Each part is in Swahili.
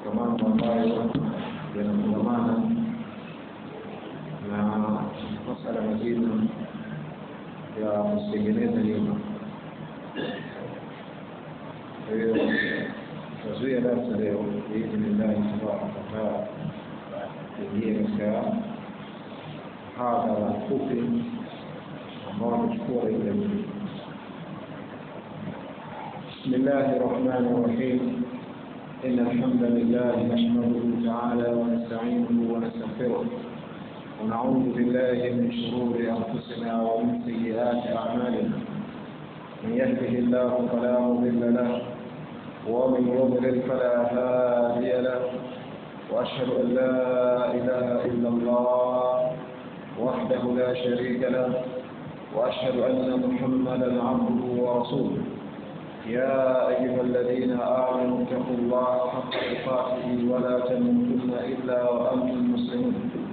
katika mambo ambayo yanafungamana na masala mazima ya kutengeneza nyumba. Kwa hiyo tutazuia darsa leo biidhnillahi tabaraka wataala kuingia katika hadhara fupi ambao wamechukua dakika nyingi. بسم الله الرحمن الرحيم إن الحمد لله نحمده تعالى ونستعينه ونستغفره ونعوذ بالله من شرور أنفسنا ومن سيئات أعمالنا من يهده الله فلا مضل له ومن يضلل فلا هادي له وأشهد أن لا إله إلا الله وحده لا شريك له وأشهد أن محمدا عبده ورسوله يا أيها الذين آمنوا اتقوا الله حق تقاته ولا تموتن إلا وأنتم مسلمون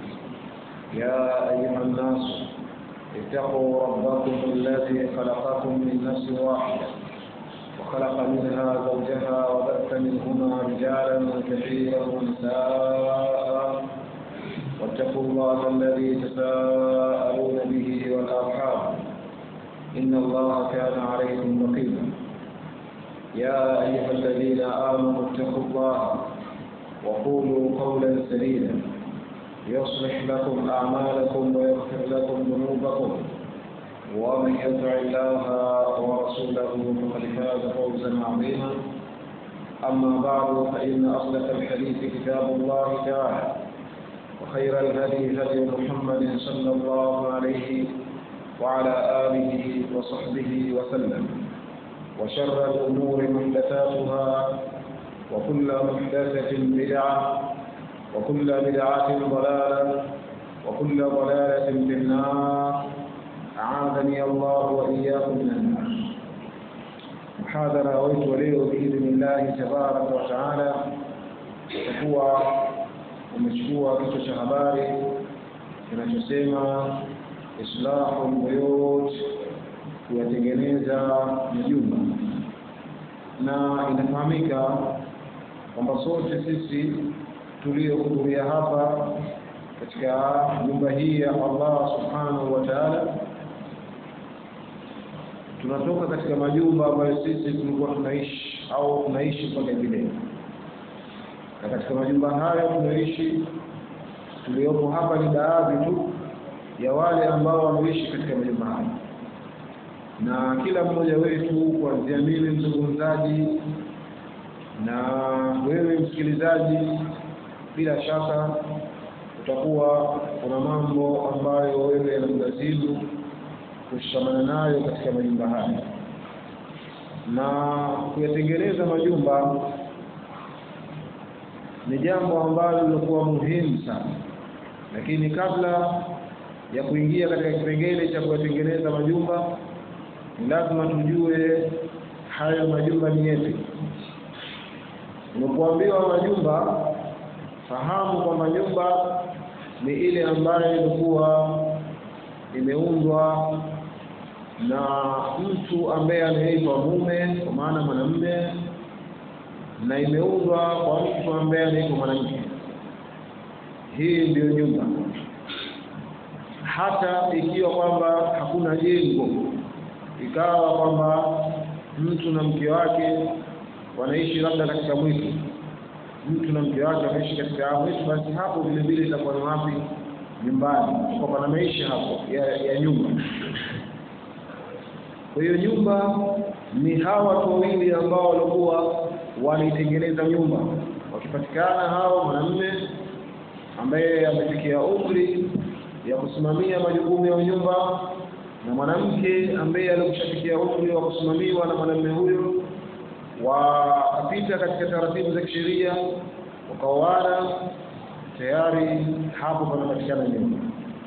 يا أيها الناس اتقوا ربكم الذي خلقكم من نفس واحدة وخلق منها زوجها وبث منهما رجالا كثيرا ونساء واتقوا الله الذي تساءلون به والأرحام إن الله كان عليكم رقيبا يا أيها الذين آمنوا اتقوا الله وقولوا قولا سديدا يصلح لكم أعمالكم ويغفر لكم ذنوبكم ومن يطع الله ورسوله فقد فاز فوزا عظيما أما بعد فإن أصدق الحديث كتاب الله تعالى وخير الهدي هدي محمد صلى الله عليه وعلى آله وصحبه وسلم وشر الأمور محدثاتها وكل محدثة بدعة وكل بدعة ضلالة وكل ضلالة في النار أعاذني الله وإياكم من النار محاضرة ويت وليه بإذن الله تبارك وتعالى itakuwa umechukua kichwa cha habari kinachosema islahu lbuyut kuyatengeneza majumba na inafahamika kwamba sote sisi tuliohudhuria hapa katika nyumba hii ya Allah subhanahu wa ta'ala tunatoka katika majumba ambayo sisi tulikuwa tunaishi au tunaishi mpaka vile na katika majumba hayo tunaishi tuliopo hapa ni baadhi tu ya wale ambao wameishi katika majumba hayo na kila mmoja wetu kuanzia mimi mzungumzaji na wewe msikilizaji, bila shaka utakuwa kuna mambo ambayo wewe yanakulazimu kushikamana nayo katika majumba haya, na kuyatengeneza majumba ni jambo ambalo lilikuwa muhimu sana, lakini kabla ya kuingia katika kipengele cha kuyatengeneza majumba ni lazima tujue hayo majumba ni yepi. Unapoambiwa majumba, fahamu kwamba nyumba ni ile ambayo ilikuwa imeundwa na mtu ambaye anaitwa mume, kwa maana mwanamume, na imeundwa kwa mtu ambaye anaitwa mwanamke. Hii ndiyo nyumba, hata ikiwa kwamba hakuna jengo ikawa kwamba mtu na mke wake wanaishi labda katika mwitu, mtu na mke wake wanaishi katika mwitu, basi hapo vile vile itakuwa ni wapi? Nyumbani, kwa pana maisha hapo ya, ya nyumba. Kwa hiyo nyumba ni hawa watu wawili ambao walikuwa wanaitengeneza nyumba, wakipatikana hao mwanamume ambaye amefikia umri ya kusimamia majukumu ya nyumba na mwanamke ambaye alikushafikia umri wa kusimamiwa na mwanamume huyo, wakapita katika taratibu za kisheria, wakaoana, tayari hapo panapatikana nyumba.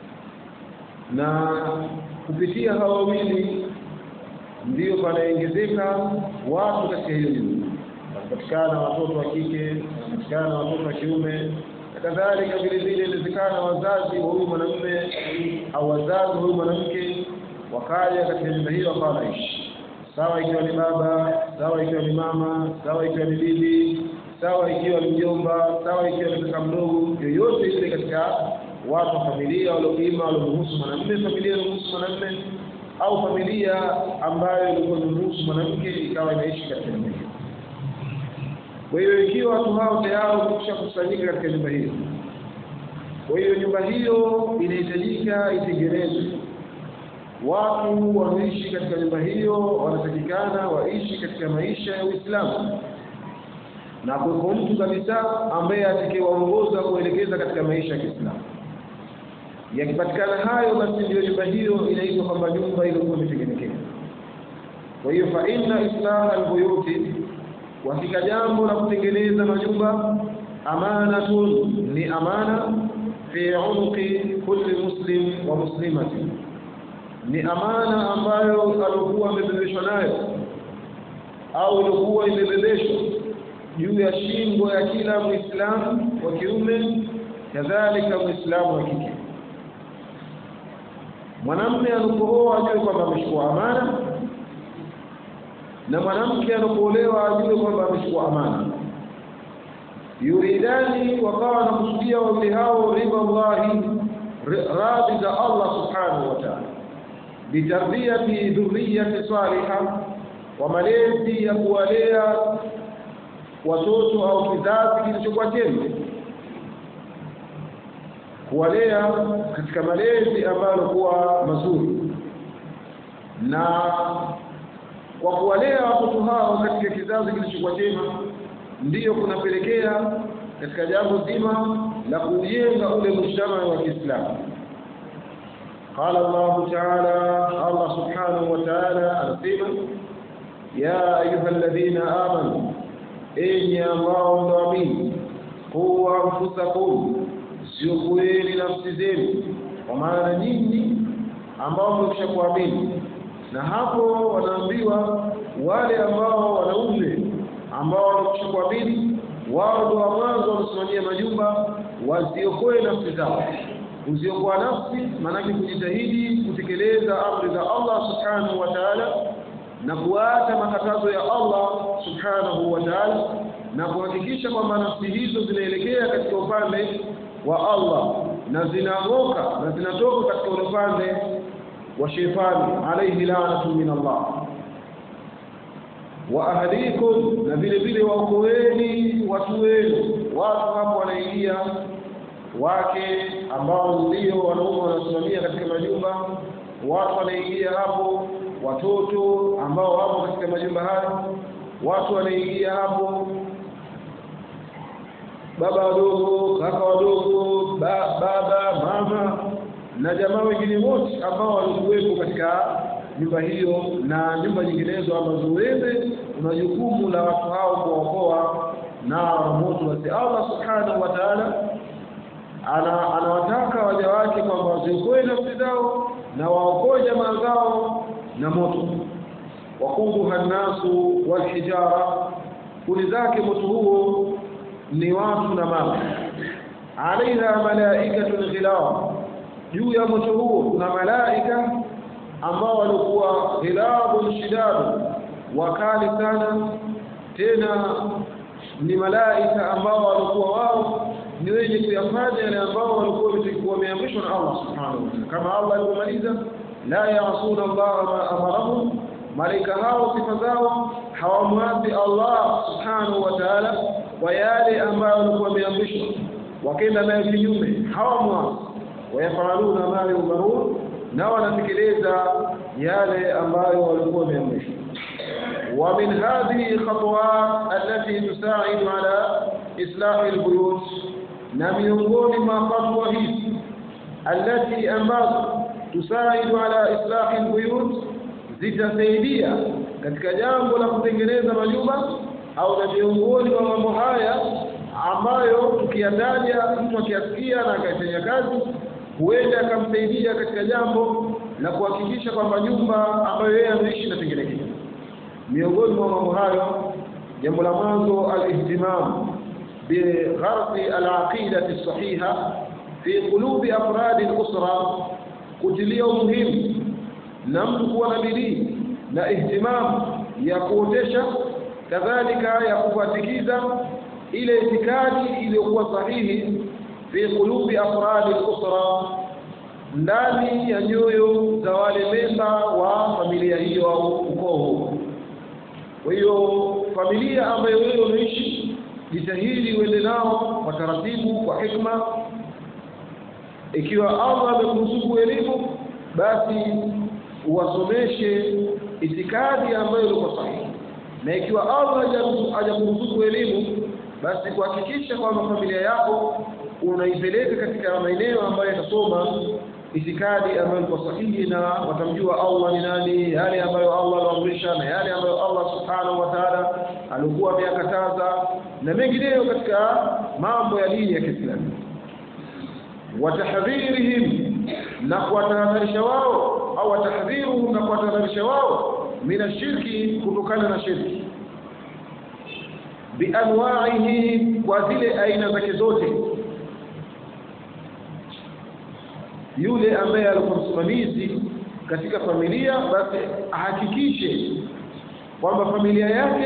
Na kupitia hawa wawili ndiyo panaongezeka watu katika hiyo nyumba, wanapatikana watoto wa kike, wanapatikana watoto wa kiume na kadhalika. Vile vile inawezekana wazazi wa huyu mwanamume au wazazi wa huyu mwanamke wakaja katika nyumba hiyo wakawa wanaishi sawa, ikiwa ni baba, sawa ikiwa ni mama, sawa ikiwa ni bibi, sawa ikiwa ni mjomba, sawa ikiwa ni kaka mdogo, yoyote ile katika watu wa familia walioima waliomruhusu mwanamume, familia iliyomruhusu mwanamume, au familia ambayo ilikuwa imemruhusu mwanamke ikawa inaishi katika nyumba hiyo. Kwa hiyo ikiwa watu hao tayari wamekwisha kusanyika katika nyumba hiyo, kwa hiyo nyumba hiyo inahitajika itengenezwe. Watu wanaoishi katika nyumba hiyo wanatakikana waishi katika maisha ya Uislamu na kuweko mtu kabisa ambaye atakayewaongoza kuelekeza katika maisha ya Kiislamu. Yakipatikana hayo, basi ndiyo nyumba hiyo inaitwa kwamba nyumba iliyokuwa imetengenekea. Kwa hiyo fa inna islaha albuyuti, kwa hakika jambo la kutengeneza majumba, amanatun, ni amana fi unuqi kulli muslim wa muslimati, ni amana ambayo alikuwa amebebeshwa nayo au ilikuwa imebebeshwa juu ya shingo ya kila Muislamu wa kiume, kadhalika Muislamu wa kike. Mwanamume anapooa ajue kwamba amechukua amana, na mwanamke anapoolewa ajue kwamba amechukua amana. Yuridani, wakawa wanakusudia wawili hao ridha Allahi, radhi za Allah subhanahu wa ta'ala, bitarbiyati dhurriyati saliha, kwa malezi ya kuwalea watoto au kizazi kilichokuwa chema, kuwalea katika malezi ambayo kuwa mazuri, na kwa kuwalea watoto hao katika kizazi kilichokuwa chema, ndiyo kunapelekea katika jambo zima la kujenga ule mujtama wa Kiislamu. Qala Allahu taala, Allah subhanahu wa taala anasema, ya ayuha alladhina amanu enyi ambao mnaamini, qu anfusakum, ziokoeni nafsi zenu, kwa maana nyinyi ambao mmekwisha kuamini. Na hapo wanaambiwa wale ambao wanaume ambao wamekwisha kuamini, wao ndio wa mwanzo wanasimamia majumba, waziokoe nafsi zao. Kuziokoa nafsi maanake kujitahidi kutekeleza amri za Allah subhanahu wa ta'ala na kuacha makatazo ya Allah subhanahu wa ta'ala na kuhakikisha kwamba nafsi hizo zinaelekea katika upande wa Allah na zinang'oka na zinatoka katika ule upande wa sheitani alayhi la'natu min Allah wa ahlikum, na vile vile waokoeni watu wenu. Watu hapo wanaingia wake ambao ndio wanaume wanasimamia katika majumba, watu wanaingia hapo watoto ambao wapo katika majumba hayo, watu wanaingia hapo, baba wadogo, kaka wadogo, ba, baba mama na jamaa wengine wote ambao walikuwepo katika nyumba hiyo na nyumba nyinginezo ambazo wewe una jukumu la watu hao kuwaokoa na moto. Basi Allah subhanahu wa ta'ala ana anawataka waja wake kwamba waziokoe nafsi zao na waokoe jamaa zao na moto. waquduha nnasu walhijara, kuni zake moto huo ni watu na mawe. alaiha malaikatun ghilab, juu ya moto huo kuna malaika ambao walikuwa ghilabun shidadu, wakali sana, tena ni malaika ambao walikuwa wao ni wenye kuyafanya yale ambao walikuwa wameamrishwa na Allah subhanahu wa ta'ala, kama Allah alivyomaliza la yasuna Allah ma amarahum, malaika hao sifa zao hawamwasi Allah subhanahu wa ta'ala kwa yale ambayo walikuwa wameamrishwa, wakenda nayo kinyume hawamwasi. Wayafaluna ma yumarun, na wanatekeleza yale ambayo walikuwa wameamrishwa. Wa min hadhihi khatwat allati tusaidu ala islahi albuyut, na miongoni mwa fatwa hizi allati ambazo tusaidu ala islahi albuyut, zitasaidia katika jambo la kutengeneza majumba, au na miongoni mwa mambo haya ambayo tukiyataja mtu akiyasikia na akaifanya kazi, huenda akamsaidia katika jambo la kuhakikisha kwamba nyumba ambayo yeye ameishi inatengenekea. Miongoni mwa mambo hayo, jambo la mwanzo, alihtimam bigharsi alaqidati sahiha fi qulubi afradi al-usra kutilia umuhimu na mtu kuwa na bidii na ihtimamu ya kuotesha, kadhalika ya kufuatikiza ile itikadi iliyokuwa sahihi fi qulubi afradi al-usra ndani ya nyoyo za wale memba wa familia hiyo au ukoo huo kwa hiyo familia ambayo wewe unaishi jitahidi uende nao kwa taratibu kwa hikma ikiwa Allah amekuruzuku elimu basi uwasomeshe itikadi ambayo ilikuwa sahihi na ikiwa Allah hajakuruzuku elimu basi kuhakikisha kwamba familia yako unaipeleka katika maeneo ambayo yatasoma itikadi ambayo ilikuwa sahihi na watamjua Allah ni nani yale ambayo Allah aliamrisha na yale ambayo Allah subhanahu wa ta'ala alikuwa ameyakataza na mengineyo katika mambo ya dini ya Kiislamu watahdhirihim na kuwatahadharisha wao au watahdhiruhum na kuwatahadharisha wao mina shirki kutokana na shirki bianwaihi kwa zile aina zake zote yule ambaye alikuwa msimamizi katika familia basi ahakikishe kwamba familia yake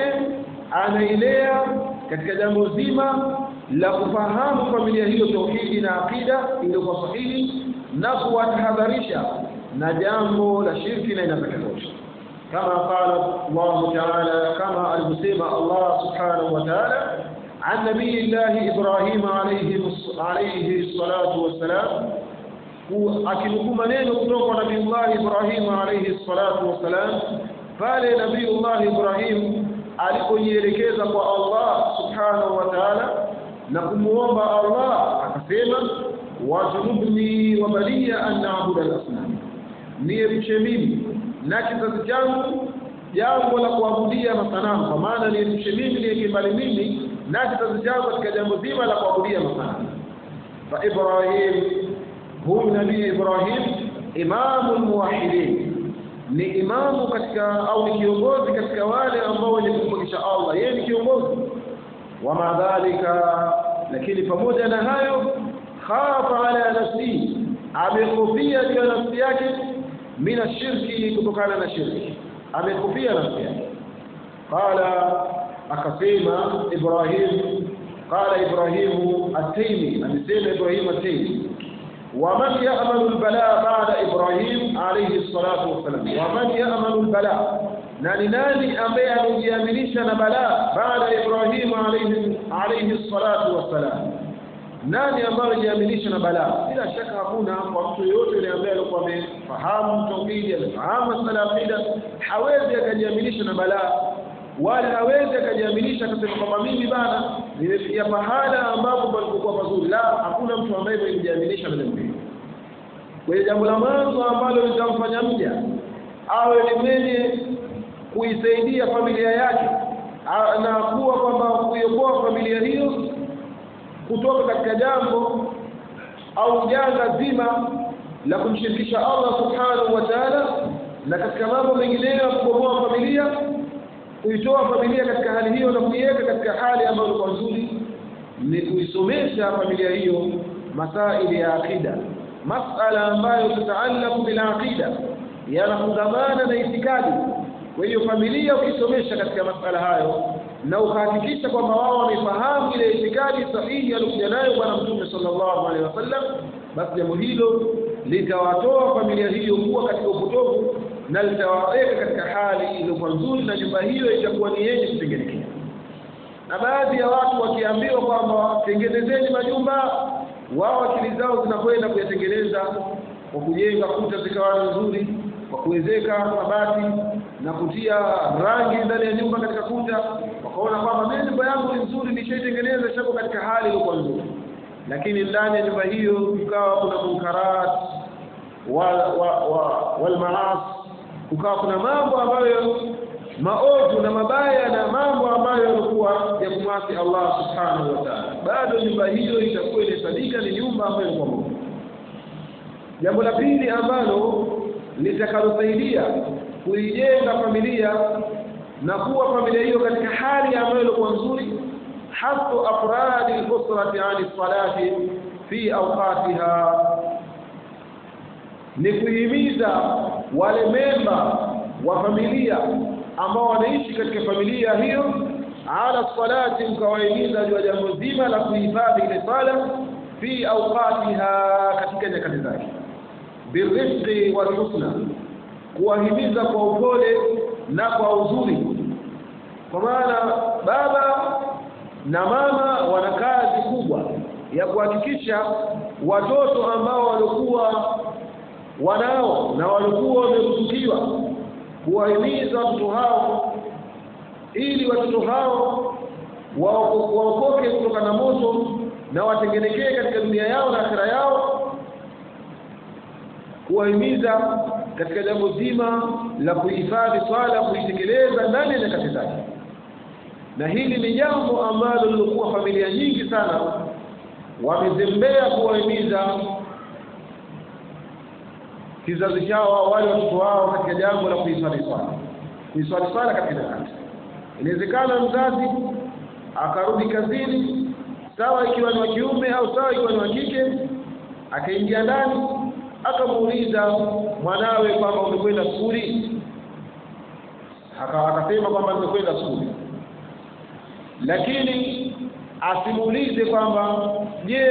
anailea katika jambo zima la kufahamu familia hiyo tauhidi na akida iliyokuwa sahihi na kuwatahadharisha na jambo la shirki na inazakatosha kama qala Allah ta'ala kama alivyosema Allah subhanahu wa ta'ala عن نبي الله إبراهيم عليه عليه الصلاة والسلام akinukuu maneno kutoka kwa Nabiiullah Ibrahim alayhi salatu wassalam pale Nabiiullah Ibrahim alipojielekeza kwa Allah subhanahu wa ta'ala na kumuomba Allah akasema wajnubni wa baliya an na'budu al-asnam niepushe mimi na kizazi changu jambo la kuabudia masanamu kwa maana niepushe mimi niweke mbali mimi na kizazi changu katika jambo zima la kuabudia masanamu fa Ibrahim huyu nabii Ibrahim imamu muwahidin ni imamu katika au ni kiongozi katika wale ambao wenye kumpokesha Allah yeye ni kiongozi wa madhalika lakini pamoja na hayo khafa ala nafsi amekufia juu ya nafsi yake mina shirki kutokana na shirki amekufia nafsi yake qala akasema Ibrahim qala Ibrahim at-Taymi amesema Ibrahim at-Taymi ومن يأمن البلاء بعد إبراهيم عليه الصلاة والسلام ومن يأمن البلاء nani nani ambaye amejiaminisha na balaa baada ya Ibrahim alayhi alayhi salatu wassalam nani ambaye amejiaminisha na balaa bila shaka hakuna kwa mtu yoyote yule ambaye alikuwa amefahamu tauhidi amefahamu masala ya aqida hawezi akajiaminisha na balaa wala hawezi akajiaminisha akasema kwamba mimi bana nimefikia pahala ambapo palipokuwa pazuri la hakuna mtu ambaye amejiaminisha na jambo hilo kwa hiyo jambo la mwanzo ambalo litamfanya mja awe ni mwenye kuisaidia familia yake na kuwa kwamba kuiokoa familia hiyo kutoka katika jambo au janga zima la kumshirikisha Allah subhanahu wa ta'ala na katika mambo mengineyo ya kubomoa familia kuitoa familia katika hali hiyo na kuiweka katika hali ambayo ilikuwa nzuri ni kuisomesha familia hiyo masaili ya akida masala ambayo tutaalaku bil aqida yanafungamana na itikadi kwa hiyo familia ukisomesha katika masala hayo na ukahakikisha kwamba wao wamefahamu ile itikadi sahihi aliyokuja nayo bwana mtume sallallahu alaihi wasallam basi jambo hilo litawatoa familia hiyo kuwa katika upotovu na litawaweka katika hali iliyokuwa nzuri na nyumba hiyo itakuwa ni yenye kutengenekea na baadhi ya watu wakiambiwa kwamba tengenezeni majumba wao akili zao zinakwenda kuyatengeneza kwa kujenga kuta zikawa nzuri kwa kuwezeka mabati na kutia rangi ndani ya nyumba katika kuta wakaona kwamba mimi nyumba yangu ni nzuri nishaitengeneza shako katika hali iliyokuwa nzuri lakini ndani ya nyumba hiyo kukawa kuna munkarat wal wa, wa, wal maas kukawa kuna mambo ambayo maovu na mabaya na mambo ambayo yalikuwa ya kumwasi Allah subhanahu wa ta'ala bado nyumba hiyo itakuwa inasadika ni nyumba ambayo ilikuwa mbovu jambo la pili ambalo litakalosaidia kuijenga familia na kuwa familia hiyo katika hali ambayo ilikuwa nzuri hasu afradi al-usrati ani salati fi awqatiha ni kuhimiza wale memba wa familia ambao wanaishi katika familia hiyo ala salati mkawahimiza juu ya jambo zima la kuhifadhi ile sala fi awqatiha katika nyakati zake birifqi walhusna kuwahimiza kwa upole na kwa uzuri kwa maana baba na mama wana kazi kubwa ya kuhakikisha watoto ambao walikuwa wanao na walikuwa wameruzukiwa kuwahimiza watoto hao ili watoto hao waokoke kutoka na moto na watengenekee katika dunia yao na akhira yao kuwahimiza katika jambo zima la kuhifadhi swala kuitekeleza ndani ya nyakati zake na hili ni jambo ambalo lilikuwa familia nyingi sana wamezembea kuwahimiza kizazi chao wale watoto wao katika jambo la kuhifadhi swala kuhifadhi swala katika nyakati inawezekana mzazi akarudi kazini sawa ikiwa ni wa kiume au sawa ikiwa ni wa kike akaingia ndani akamuuliza mwanawe kwamba umekwenda skuli akasema kwamba nimekwenda skuli lakini asimuulize kwamba je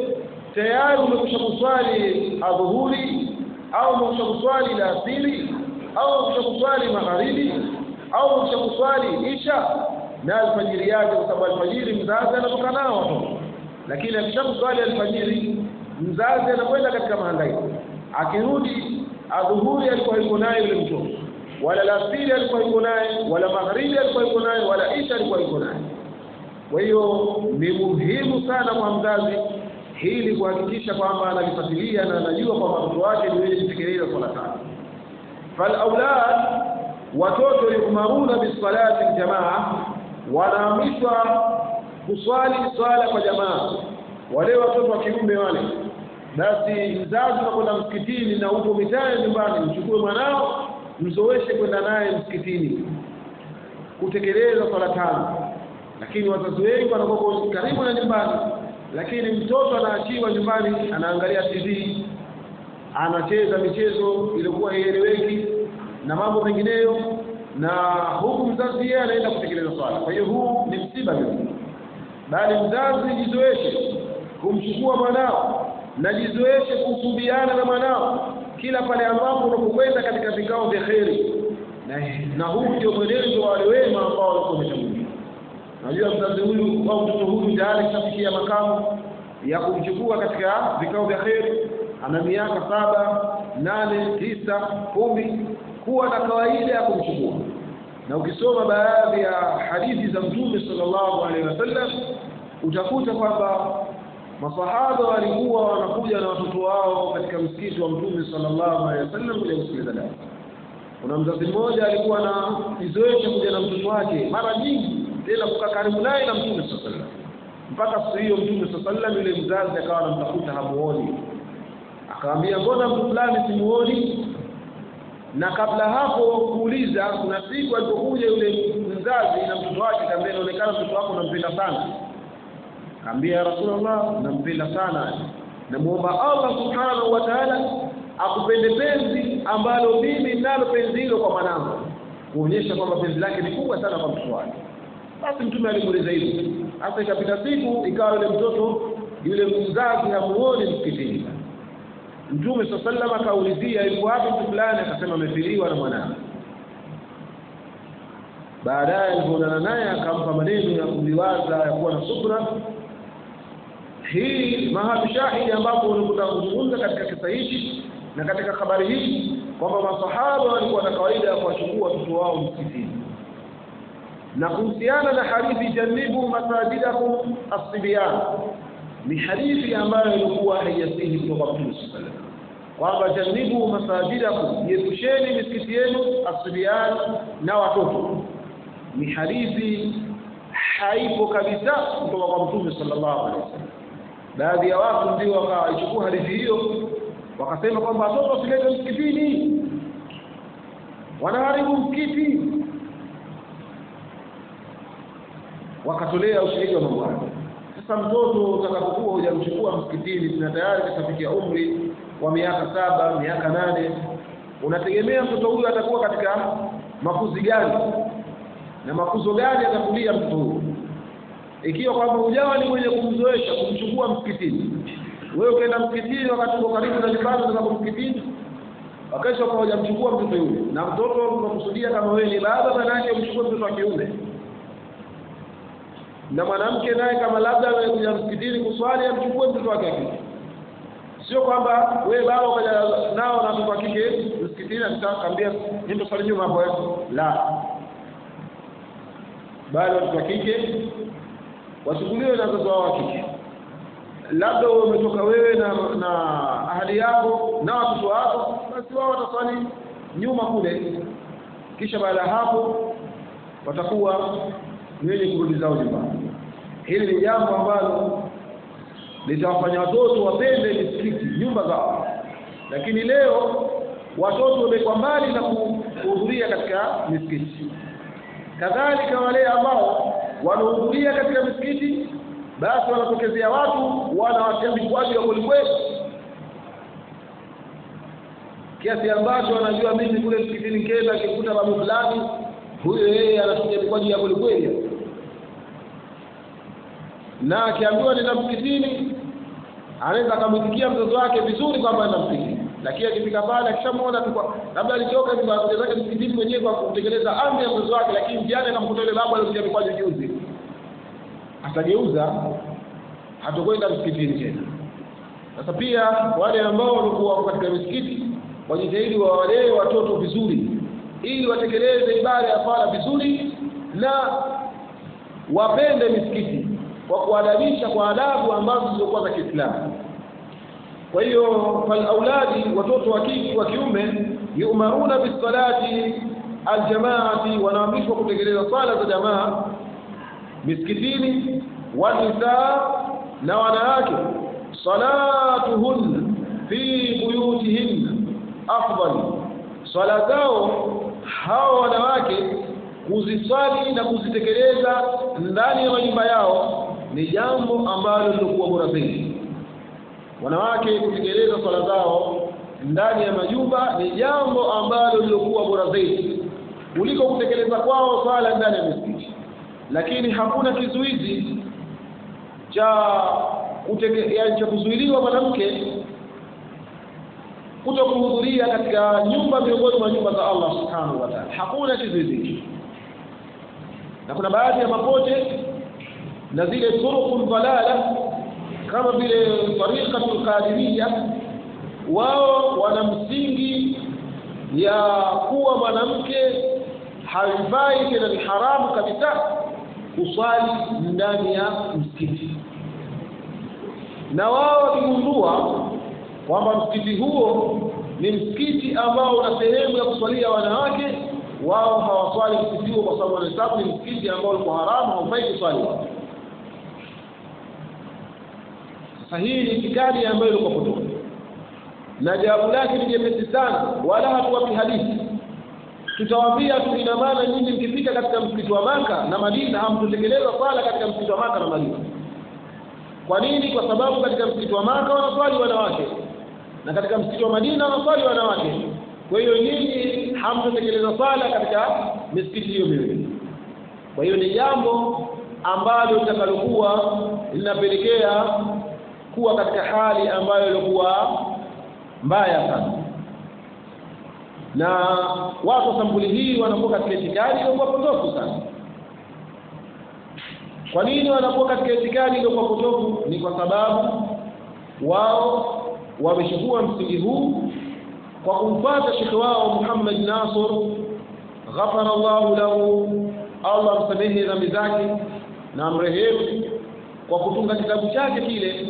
tayari umekwisha kuswali adhuhuri au umekwisha kuswali la asili au umekwisha kuswali magharibi au umekwisha kuswali isha na alfajiri yake kwa sababu alfajiri mzazi anatoka nao watoto lakini akisha kuswali alfajiri mzazi anakwenda katika mahangaiko akirudi adhuhuri alikuwa yuko naye yule mtoto wala lasiri alikuwa yuko naye wala magharibi alikuwa yuko naye wala isha alikuwa yuko naye kwa hiyo ni muhimu sana kwa mzazi hili kuhakikisha kwamba analifuatilia na anajua kwamba mtoto wake ni wenye kutekeleza swala tano falaulad watoto yumaruna bisalati ljamaa wanaamrishwa kuswali swala kwa jamaa wale watoto wa kiume wale basi mzazi unakwenda msikitini na upo mitaani nyumbani mchukue mwanao mzoeshe kwenda naye msikitini kutekeleza swala tano lakini wazazi wengi wanakuwa karibu na nyumbani lakini mtoto anaachiwa nyumbani anaangalia tv anacheza michezo iliyokuwa haieleweki na mambo mengineyo na huku mzazi yeye anaenda kutekeleza swala kwa hiyo huu ni msiba vile bali mzazi jizoeshe kumchukua mwanao na jizoeshe kusubiana na mwanao kila pale ambapo unapokwenda katika vikao vya kheri na, na huu ndio mwenendo wa wale wema ambao walikuwa wametangulia najua mzazi huyu au mtoto huyu tayari kishafikia makamu ya kumchukua katika vikao vya kheri ana miaka saba nane tisa kumi kuwa na kawaida ya kumchukua na ukisoma baadhi ya hadithi za mtume sallallahu alaihi wasallam utakuta kwamba masahaba walikuwa wanakuja na watoto wao katika msikiti wa mtume sallallahu alaihi wasallam kuja kusikiliza darasa kuna mzazi mmoja alikuwa na kizoesha kuja na mtoto wake mara nyingi tena kukaa karibu naye na mtume sallallahu alaihi wasallam mpaka siku hiyo mtume sallallahu alaihi wasallam yule mzazi akawa anamtafuta hamuoni akamwambia mbona mtu fulani simuoni na kabla hapo kuuliza kuna siku alipokuja yule mzazi na mtoto wake kaambia inaonekana mtoto wako unampenda sana kaambia ya rasulullah nampenda sana namuomba allah subhanahu wa ta'ala akupende penzi ambalo mimi nalo penzi hilo kwa mwanangu kuonyesha kwamba penzi lake ni kubwa sana kwa mtoto wake basi mtume alimuuliza hivyo hasa ikapita siku ikawa yule mtoto yule mzazi hamuoni msikitini mtume saa sallam akaulizia yuko wapi mtu fulani akasema amefiliwa na mwanawe baadaye alipoonana naye akampa maneno ya kuliwaza ya kuwa na subra hii mahali shahidi ambapo unakuta kuzungumza katika kisa hichi na katika habari hii kwamba masahaba walikuwa na kawaida ya kuwachukua watoto wao msikitini na kuhusiana na hadithi janibu masajidakum asibyan ni hadithi ambayo ilikuwa haijasihi kutoka Mtume sallallahu alaihi wasallam kwamba janibu masajidakum jiepusheni misikiti yenu asibyan na watoto ni hadithi haipo kabisa kutoka kwa Mtume sallallahu alaihi wasallam baadhi ya watu ndio wakaichukua hadithi hiyo wakasema kwamba watoto wasilete msikitini wanaharibu msikiti wakatolea ushahidi wa mambo hayo sasa mtoto utakapokuwa hujamchukua msikitini na tayari kashafikia umri wa miaka saba miaka nane unategemea mtoto huyu atakuwa katika makuzi gani na makuzo gani atakulia mtoto huyo ikiwa kwamba ujawa ni mwenye kumzoesha kumchukua msikitini wewe ukaenda msikitini wakati uko karibu na nyumbani unataka msikitini wakesha kwa hujamchukua mtoto yule na mtoto unakusudia kama wewe ni baba manake umchukue mtoto wa kiume na mwanamke naye kama labda amekuja msikitini kuswali amchukue mtoto wake wa kike sio kwamba wewe baba ukaja nao na mtoto wa kike msikitini atakwambia ndio swali nyuma hapo la bali watoto wa kike wachukuliwe na wazazi wao wa kike labda umetoka wewe na na ahadi yako na watoto wako basi wao wataswali nyuma kule kisha baada ya hapo watakuwa ni wenye kurudi zao nyumbani hili ni jambo ambalo litawafanya watoto wapende misikiti nyumba zao lakini leo watoto wamekuwa mbali na kuhudhuria katika misikiti kadhalika wale ambao wanahudhuria katika misikiti basi wanatokezea watu wanawatia vikwaji wa kwelikweli kiasi ambacho wanajua mimi kule msikitini kenda akikuta babu fulani huyo yeye anatumia vikwaji ya kwelikweli na akiambiwa nenda msikitini anaweza akamwitikia mtoto wake vizuri kwamba enda msikitini lakini akifika pale akishamwona labda alitoka kuja zake msikitini mwenyewe kwa kutekeleza amri ya mtoto wake lakini mjiani akamkuta yule babu aliokuja vikwaji juzi atageuza hatokwenda msikitini tena sasa pia wale ambao walikuwa wako katika misikiti wajitahidi wawalee watoto vizuri ili watekeleze ibada ya swala vizuri na wapende misikiti kwa kuadabisha kwa adabu ambazo zilizokuwa za Kiislamu kwa hiyo falauladi watoto wa kike wa kiume yumaruna bisalati aljamaati wanaamrishwa kutekeleza swala za jamaa misikitini wanisaa na wanawake salatuhun fi buyutihin afdal swala zao hao wanawake kuziswali na kuzitekeleza ndani ya majumba yao ni jambo ambalo lilokuwa bora zaidi wanawake kutekeleza swala zao ndani ya majumba ni jambo ambalo lilokuwa bora zaidi kuliko kutekeleza kwao swala ndani ya misikiti lakini hakuna kizuizi cha ya cha kuzuiliwa mwanamke kuto kuhudhuria katika nyumba miongoni mwa nyumba za Allah subhanahu wa ta'ala hakuna kizuizi na kuna baadhi ya mapote na zile turuqul dalala kama vile tariqatul qadiriyya wao wana msingi ya kuwa mwanamke haifai tena ni haramu kabisa kuswali ndani ya msikiti na wao wakigundua kwamba msikiti huo ni msikiti ambao una sehemu ya kuswalia wanawake wao hawaswali msikiti huo kwa sababu wanahesabu ni msikiti ambao ulikuwa haramu haufai kuswali wao sasa hii ni itikadi ambayo ilikuwa potofu na jawabu lake ni jepesi sana wala hatuwapi hadithi tutawaambia tu ina maana nyinyi mkifika katika msikiti wa Maka na Madina hamtutekeleza swala katika msikiti wa Maka na Madina kwa nini kwa sababu katika msikiti wa Maka wanaswali wanawake na katika msikiti wa Madina wanaswali wanawake kwa hiyo nyinyi hamtutekeleza swala katika misikiti hiyo miwili kwa hiyo ni jambo ambalo litakalokuwa linapelekea kuwa katika hali ambayo ilikuwa mbaya sana na watu wa sampuli hii wanakuwa katika itikadi iliyokuwa potofu sana kwa nini wanakuwa katika itikadi iliyokuwa potofu ni kwa sababu wao wamechukua msingi huu kwa kumfuata shekhe wao Muhammad Nasr ghafara Allahu lahu Allah msamehe dhambi zake na amrehemu kwa kutunga kitabu chake kile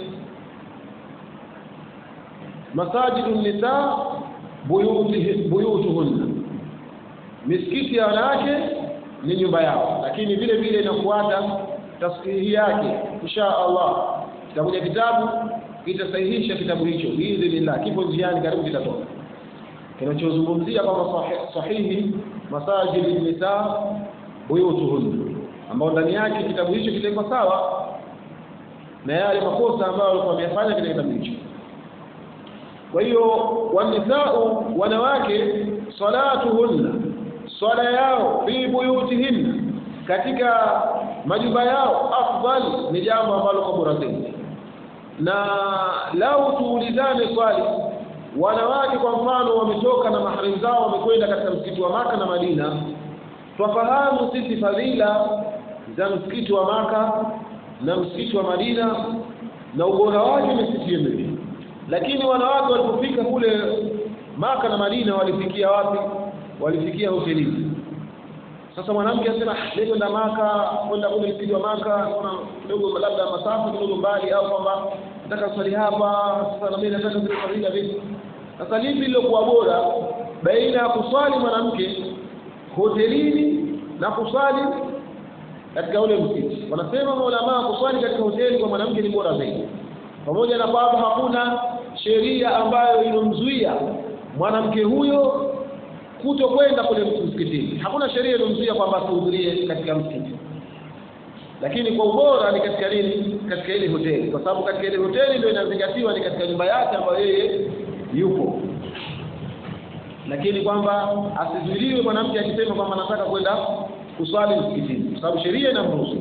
masajidu nisa buyutuhunna misikiti ya wanawake ni nyumba yao lakini vile vile inafuata tashihi yake insha Allah kitakuja kitabu kitasahihisha kitabu hicho biidhnillah kipo njiani karibu kitatoka kinachozungumzia kwamba sahihi masajidi nisa buyutuhunna ambao ndani yake kitabu hicho kitakuwa sawa na yale makosa ambayo walikuwa wameyafanya katika kitabu hicho kwa hiyo wanisau wanawake salatuhunna swala yao fi buyutihinna katika majumba yao afdal ni jambo ambalo kwa bora zaidi na lau tuulizane swali wanawake kwa mfano wametoka na maharimu zao wamekwenda katika msikiti wa maka na madina twafahamu sisi fadhila za msikiti wa maka na msikiti wa madina na ubora wake misikiti miwili lakini wanawake walipofika kule maka na madina walifikia wapi walifikia hotelini sasa mwanamke anasema leo kwenda maka kwenda kule msikiti wa maka kuna kidogo labda masafa kidogo mbali au kwamba nataka swali hapa sasa na mimi nataka zile fadhila vipi sasa lipi lilokuwa bora baina ya kuswali mwanamke hotelini na kuswali katika ule msikiti wanasema maulamaa kuswali katika hoteli kwa mwanamke ni bora zaidi pamoja na kwamba hakuna sheria ambayo inomzuia mwanamke huyo kuto kwenda kule msikitini hakuna sheria inomzuia kwamba asihudhurie katika msikiti lakini kwa ubora ni katika nini katika ile hoteli kwa sababu katika ile hoteli ndio inazingatiwa ni katika nyumba yake ambayo yeye yupo lakini kwamba asizuiliwe mwanamke akisema kwamba anataka kwenda kuswali msikitini kwa sababu sheria inamruhusu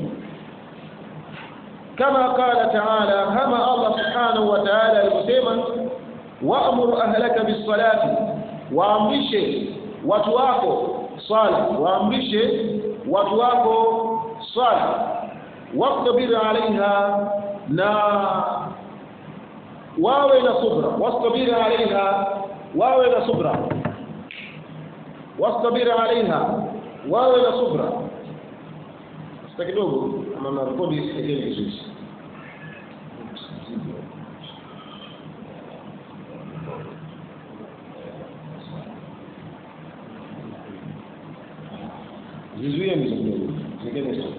kama qala taala kama Allah subhanahu wa ta'ala alivyosema wa'mur ahlaka bis-salati waamrishe watu wako swala waamrishe watu wako swala wastabir alaiha na wawe na subra wastabir alaiha wawe na subra wastabir alaiha wawe na subra sasa kidogo ama na rekodi isikike vizuri zizuie mzo kidogo zingine sio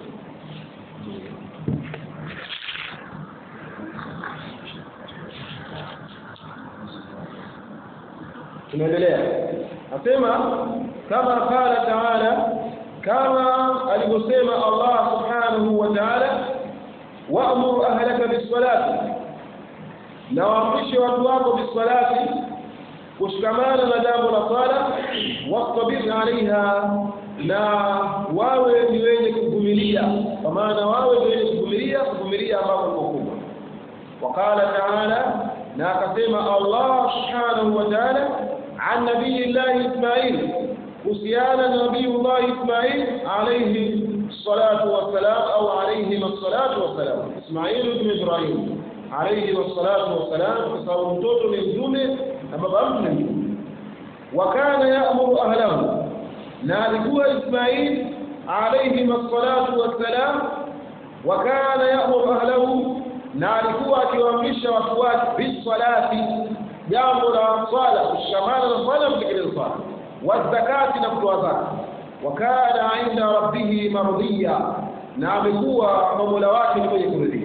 tunaendelea nasema kama qala taala kama alivyosema Allah subhanahu wa ta'ala wa'mur ahlaka bis-salati na waamrishe watu wako bis-salati kushikamana na jambo la sala wastabir alaiha na wawe ni wenye kuvumilia kwa maana wawe ni wenye kuvumilia kuvumilia ambako ni kubwa waqala taala na akasema Allah subhanahu wa ta'ala an nabiyillahi Ismail kuhusiana na nabiyullah Ismail alayhi salatu wassalam au alayhi salatu wassalam Ismail ibn Ibrahim alayhi salatu wassalam kwa sababu mtoto ni mtume na baba mtu ni mtume wa kana ya'muru ahlahu na alikuwa Ismail alayhi salatu wassalam wa kana ya'muru ahlahu na alikuwa akiwaamrisha watu wake bisalati jambo la swala kushikamana na swala kutekeleza swala wazakati na kutoa zaka wa kana inda rabbihi mardhiya na amekuwa kwa mola wake ni mwenye kuridhia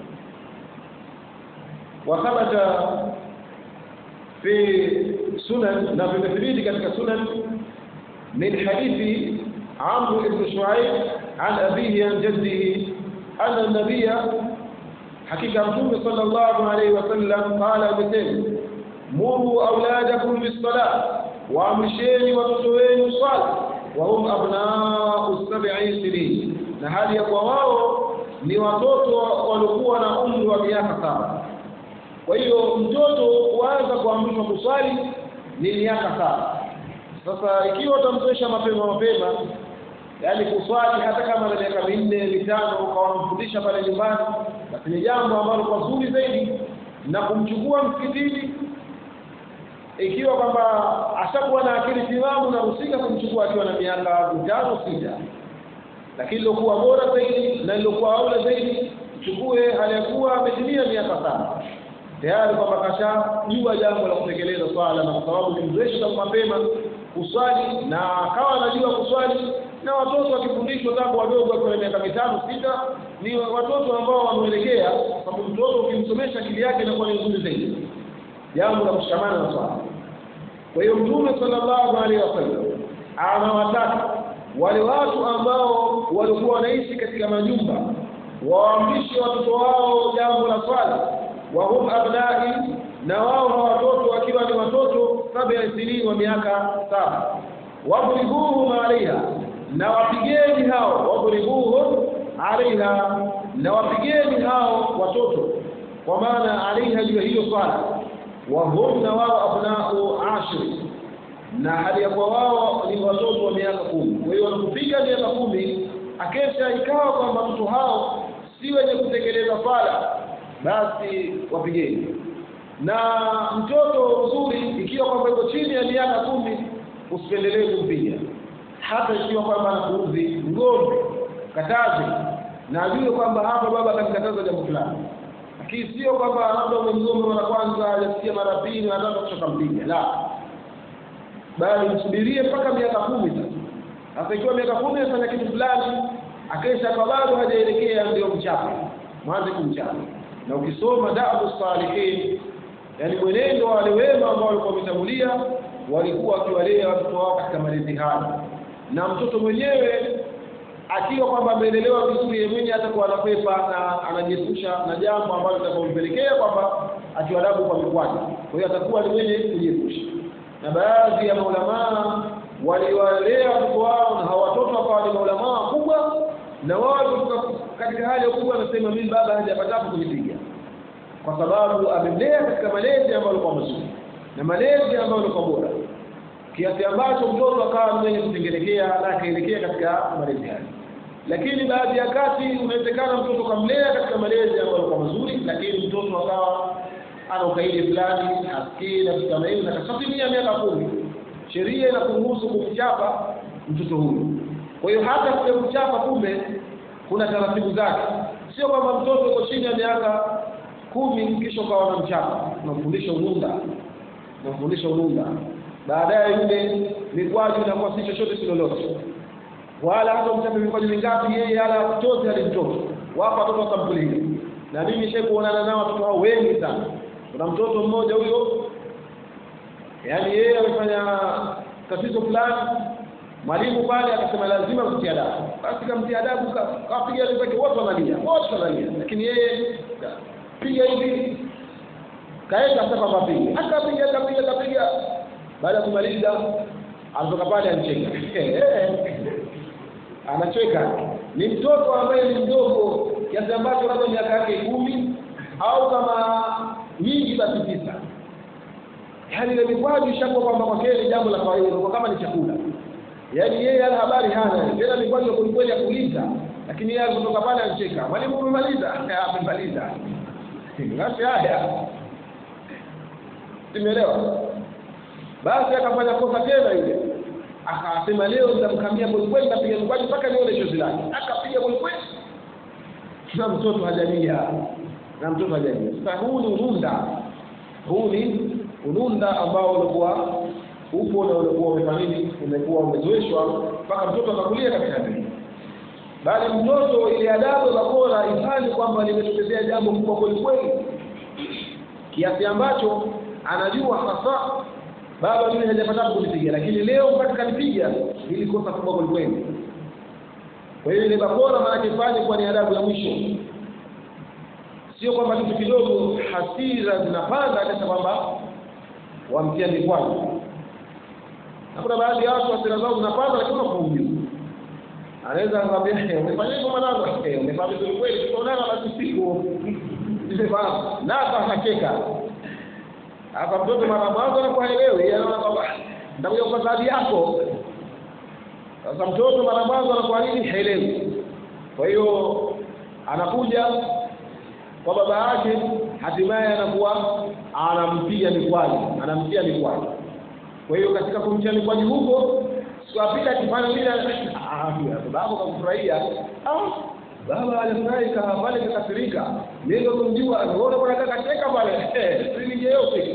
wathabata fi sunan na vimethibiti katika sunan min hadithi amru ibn shuaib an abihi an jaddihi anna nabiya hakika mtume sallallahu alayhi wasallam qala amesema muru auladakum bis-salah waamrisheni watoto wenu swala wa hum abnau sab'i sinin na hali ya kwa wao ni watoto waliokuwa na umri wa miaka saba kwa hiyo mtoto kuanza kuamrishwa kuswali ni miaka saba sasa ikiwa utamzoesha mapema mapema yaani kuswali hata kama na miaka minne mitano ukawa unamfundisha pale nyumbani basi ni jambo ambalo kwa zuri zaidi na kumchukua msikitini ikiwa kwamba ashakuwa na akili timamu na husika kumchukua akiwa na miaka mitano sita lakini lilokuwa bora zaidi na lilokuwa aula zaidi mchukue hali ya kuwa ametimia miaka saba tayari kwamba kashajua jambo la kutekeleza swala na kwa sababu nimzoesha mapema kuswali na akawa anajua kuswali na watoto wakifundishwa tangu wadogo wakiwa na miaka mitano sita ni watoto ambao wameelekea sababu mtoto ukimsomesha akili yake inakuwa ni nzuri zaidi jambo la kushikamana na swala kwa hiyo mtume sallallahu alaihi wasallam anawataka wale watu ambao walikuwa wanaishi katika majumba waamrishe watoto wao jambo la swala wa hum abnai na wao na watoto wakiwa ni watoto saba ya ishirini wa miaka saba wadribuhum alaiha na wapigeni hao wadribuhum alaiha na wapigeni hao watoto kwa maana alaiha juu hiyo swala wahum na wao abnau ashri na hali ya kwa wao ni watoto wa miaka kumi kwa hiyo wanapopiga miaka kumi akesha ikawa kwamba watoto hao si wenye kutekeleza swala basi wapigeni na mtoto mzuri ikiwa kwamba iko chini ya miaka kumi usipendelee kumpiga hata ikiwa kwamba anakuudhi mgombe kataze na ajue kwamba hapa baba akanikataza jambo fulani lakini sio kwamba labda umemgomba mara kwanza hajasikia mara pili anataka kutoka mpiga la bali msubirie mpaka miaka kumi sasa sasa ikiwa miaka kumi afanya kitu fulani akesha kwa bado hajaelekea ndio mchape mwanze kumchapa na ukisoma dabu salihin yani mwenendo wa wale wema ambao walikuwa wametangulia walikuwa wakiwalea watoto wao katika malezi haya na mtoto mwenyewe akiwa kwamba ameelelewa vizuri yeye mwenyewe atakuwa anakwepa na anajiepusha na jambo ambalo litakampelekea kwamba atiwadabu kwa mikwaju kwa hiyo atakuwa ni mwenye kujiepusha na baadhi ya maulamaa waliwalea watoto wao na hawa watoto wakawa ni maulamaa wakubwa na wao walikuwa katika hali ya ukubwa anasema mimi baba hajapatapo kunipiga kwa sababu amemlea katika malezi ambayo yalikuwa mazuri na malezi ambayo yalikuwa bora kiasi ambacho mtoto akawa mwenye kutengelekea na akaelekea katika malezi hayo lakini baadhi ya kati unawezekana mtoto kamlea katika malezi ambayo yalikuwa mazuri lakini mtoto akawa ana ukaidi fulani hasikii na vitu kama hivyo na kashatimia miaka kumi sheria inakuruhusu kumchapa mtoto huyo kwa hiyo hata kule kuchapa kumbe kuna taratibu zake sio kwamba mtoto uko chini ya miaka kumi kisha ukawa unamchapa unamfundisha ununda unamfundisha ununda baadaye yule mikwaju inakuwa si chochote si lolote wala hata mchape mikwaju mingapi yeye ala chote hali mtoto wapo watoto wakampulia na mimi nishe kuonana nao watoto hao wengi sana kuna mtoto mmoja huyo yaani yeye amefanya tatizo fulani mwalimu pale akasema lazima mtie adabu basi kamtia adabu kapiga wenzake wote wanalia wote wanalia lakini yeye piga hivi kaenda sasa kwamba piga akapiga akapiga akapiga baada ya kumaliza anatoka pale anacheka anacheka ni mtoto ambaye ni mdogo kiasi ambacho labda miaka yake kumi au kama nyingi basi tisa yaani ile mikwaju ishakuwa kwamba kwa kweli jambo la kawaida kwa kama ni chakula yaani yeye ana habari hana tena mikwaju kwa kweli ya kuuliza lakini yeye kutoka pale anacheka mwalimu umemaliza amemaliza basi haya simeelewa basi akafanya kosa tena yule akasema leo nitamkamia kwelikweli nitapiga mkwaju mpaka nione chozi lake akapiga kwelikweli na mtoto hajalia na mtoto hajalia sasa huu ni ununda huu ni ununda ambao ulikuwa upo na ulikuwa umefanini umekuwa umezoeshwa mpaka mtoto akakulia katika hali bali mtoto ile adabu za bora ifanye kwamba limetokezea jambo kubwa kwelikweli kiasi ambacho anajua hasa baba mimi hajapata kunipiga lakini leo mpaka kanipiga ili kosa kubwa kwelikweli kwa hiyo ile bakora maana ifanye kwa ni adabu ya mwisho sio kwamba kitu kidogo hasira zinapanda hata kwamba wamtia mikwaji na kuna baadhi ya watu hasira zao zinapanda lakini wanakuumia anaweza kumwambia umefanya hivyo mwanangu eh umefanya vizuri kweli tutaonana basi siku nimefahamu na hapa anacheka hapa mtoto mara mwanzo anakuwa haelewi anaona kwamba ndakuja kwa zawadi yako sasa mtoto mara mwanzo anakuwa nini haelewi kwa hiyo anakuja kwa baba yake hatimaye anakuwa anampiga mikwaji anamtia mikwaji kwa hiyo katika kumtia mikwaji huko sikapita akifanya vile baba kamfurahia baba alifurahi pale kakasirika mimi ndo kumjua anaona bwana kaka cheka pale si yote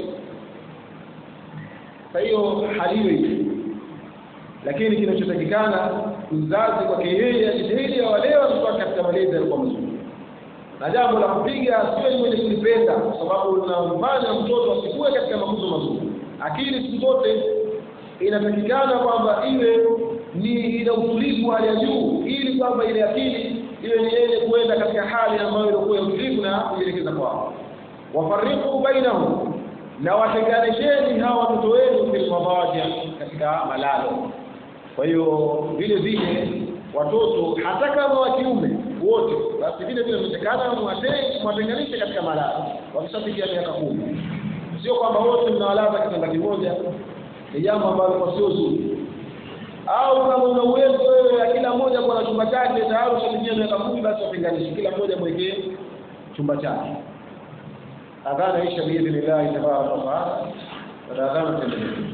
kwa hiyo hali hiyo lakini kinachotakikana mzazi kwake yeye ajitahidi awalewe watoto wake katika malezi yalikuwa mazuri na jambo la kupiga sio mwenye kulipenda kwa sababu unamfanya mtoto asikue katika makuzo mazuri akili siku zote inatakikana kwamba iwe ni ina utulivu hali ya juu ili kwamba ile akili iwe ni yenye kuenda katika hali ambayo ilikuwa ya utulivu na kujielekeza kwao wafariqu bainahum na watenganisheni hawa watoto wenu fil madaji katika malalo kwa hiyo vile vile watoto hata kama wa kiume wote basi vile vile inawezekana mwatenganishe katika malazi wakishafikia miaka kumi sio kwamba wote mnawalaza kitanda kimoja ni jambo ambalo kwa sio zuri au kama una uwezo wewe ya kila mmoja kwa na chumba chake tayari ushafikia miaka kumi basi watenganishe kila mmoja mwekee chumba chake adhana isha biidhnillahi tabaraka wa taala baada adhana tuendelee